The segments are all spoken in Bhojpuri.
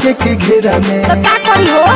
सके के घेरा में तो का करी हो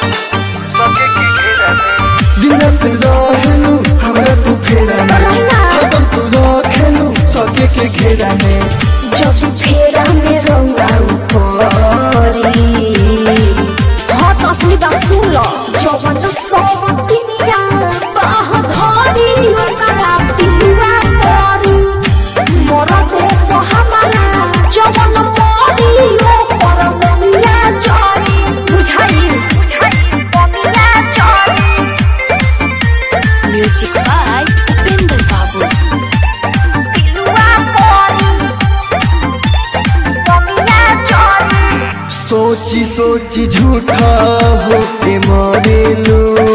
दिन रात रहेलू हमरा तू फेरा में रहना। हरदम तू रखेलू सके के घेरा में जब फेरा में रौआ उपरी हाँ तो असली बात सुन लो जवन सब दुनिया बाह धरी ओकरा पिलुआ परी मोरा दे तो हमारा जवन परी ओकर मनिया चरी बुझाई मनिया चरी म्यूजिक बाय उपेंद्र बाबू पिलुआ परी मनिया चरी सोची सोची झूठा होके मरेलू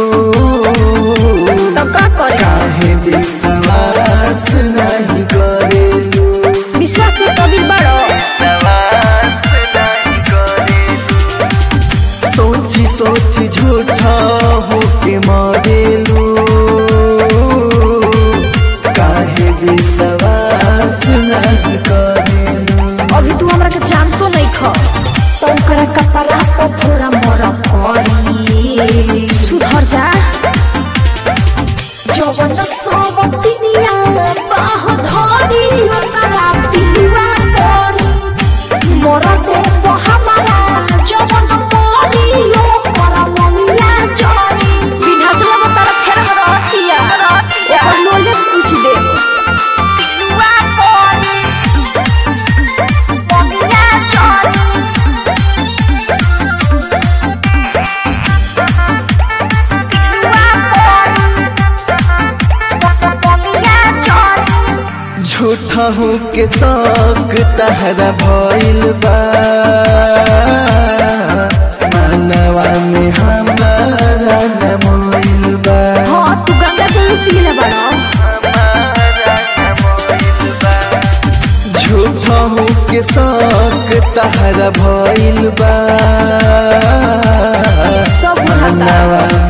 तो का करे काहे विश्वास नहीं करेलू विश्वास में कबीर बड़ो सोची सोची झूठा होके मरेलू काहे विश्वास नहीं करेलू अभी तू हमरा के जानतो नहीं ख तो ओकरा कपड़ा पर थोड़ा मोरा करी सुधर जा जवन सब दुनिया बाह धरी ओकरा पिलुआ परी मोरा दे तो हमारा जवन परी ओकरा मनिया चरी बिना चला तारा फेर में रहतिया ओकर लोले पूछ दे पिलुआ परी मनिया चरी झूठा हो के शौक तहरा भइल बा मानवा में हमारा न मोइल बा हाँ तू गंगा जल पीले बड़ा झूठा हो के शौक तहरा भइल बा सब बुझाता मानवा